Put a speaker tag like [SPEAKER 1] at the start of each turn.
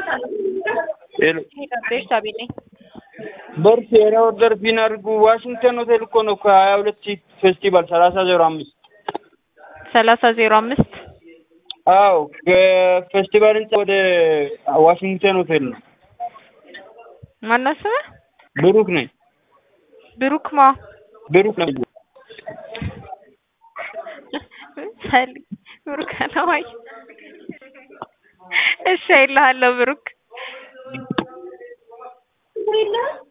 [SPEAKER 1] ሄሎ
[SPEAKER 2] ቤርሳቤ ነኝ።
[SPEAKER 1] በርስ የራ ኦርደር ፒን አድርጉ። ዋሽንግተን ሆቴል እኮ ነው ከሀያ ሁለት ሺህ ፌስቲቫል ሰላሳ ዜሮ አምስት
[SPEAKER 2] ሰላሳ ዜሮ አምስት
[SPEAKER 1] አዎ ከፌስቲቫል ህንጻ ወደ ዋሽንግተን ሆቴል ነው።
[SPEAKER 2] ማነው ስምህ?
[SPEAKER 1] ብሩክ ነኝ።
[SPEAKER 2] ብሩክ ማ
[SPEAKER 1] ብሩክ ነኝ።
[SPEAKER 2] ሰሊ ብሩክ አለማይ እሺ አይልሃለሁ ብሩክ